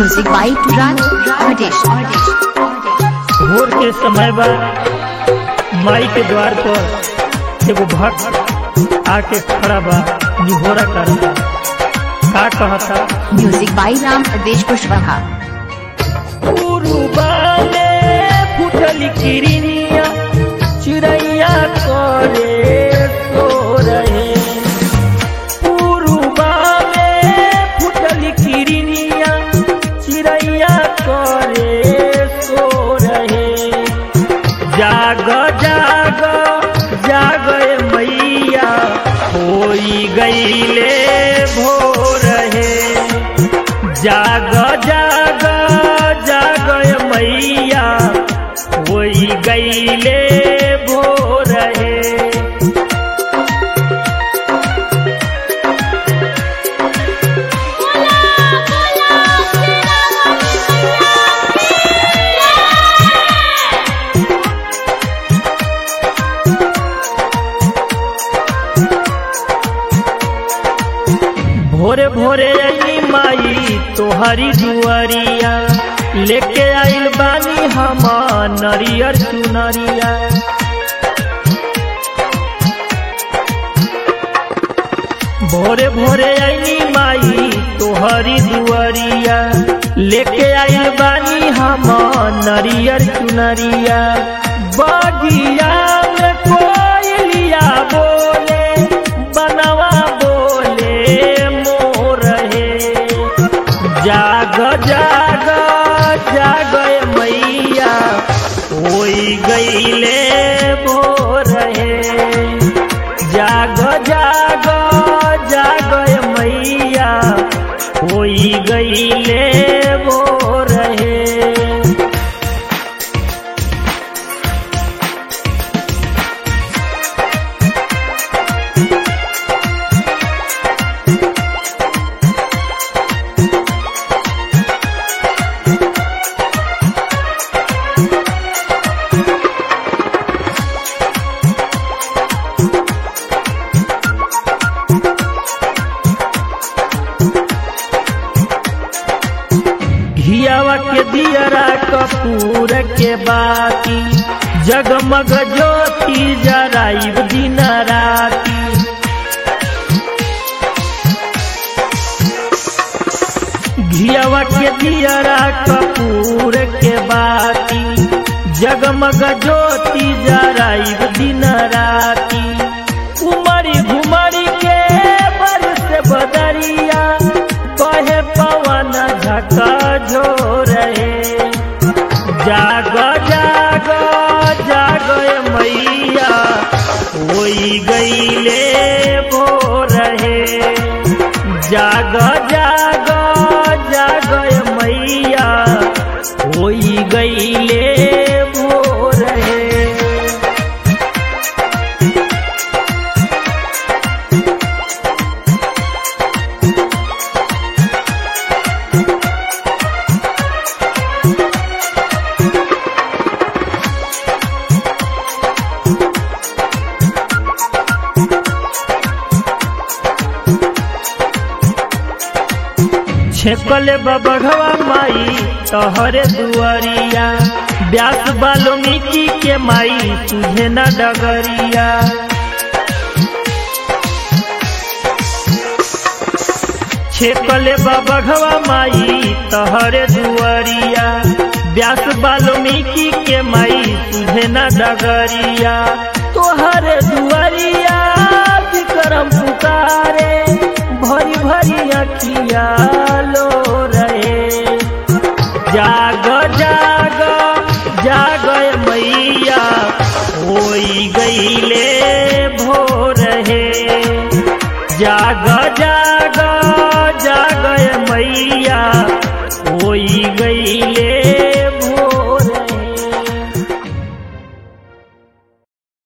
Music by Raj Rajesh. भोर के समय बा माई के द्वार पर एगो भक्त आके खड़ा बा निहोरा करता का कहता Music by Ram Rajesh Kushwaha. उरुबाले फुटली किरनिया चिड़ैया करे सो रहे उरुबाले फुटली किरनिया चिड़ैया करे सो रहे जाग जाग जाग ए मैया होई गईले भोर है जाग जाग जाग ए मैया होई गईले भोर है भोरे भोरे अली माई तोहरी दुआरिया लेके आइल बानी हम नरियर चुनरिया भोरे भोरे अली माई तोहरी दुआरिया लेके आइल बानी हम नरियर चुनरिया बगिया में कोयलिया बोले बनवा बोले मोर है जाग जाग जाग ए मैया होई गईले भोर है जाग जाग जाग ए मैया होई गईले भोर है घियावा के दियरा कपूर के बाती जगमग ज्योति जराइब दिन राती घियावा के दियरा कपूर के बाती जगमग ज्योति जराइब दिन राती उमरी घुमरी के बरस बदरिया कहे पवन झका झोरे जाग जाग जाग ए मैया होई गईले भोर है जाग जाग जाग ए मैया होई गईले भोर है छेकले बबढ़वा माई तहरे दुआरिया व्यास वाल्मीकि के माई तुझे न डगरिया छेकले बबढ़वा माई तहरे दुआरिया व्यास वाल्मीकि के माई तुझे न डगरिया तोहरे दुआरिया विक्रम पुकारे भरी भरी अखिया लो रहे जाग जाग जाग ए मैया होई गईले भोर है जाग जाग जाग ए मैया होई गईले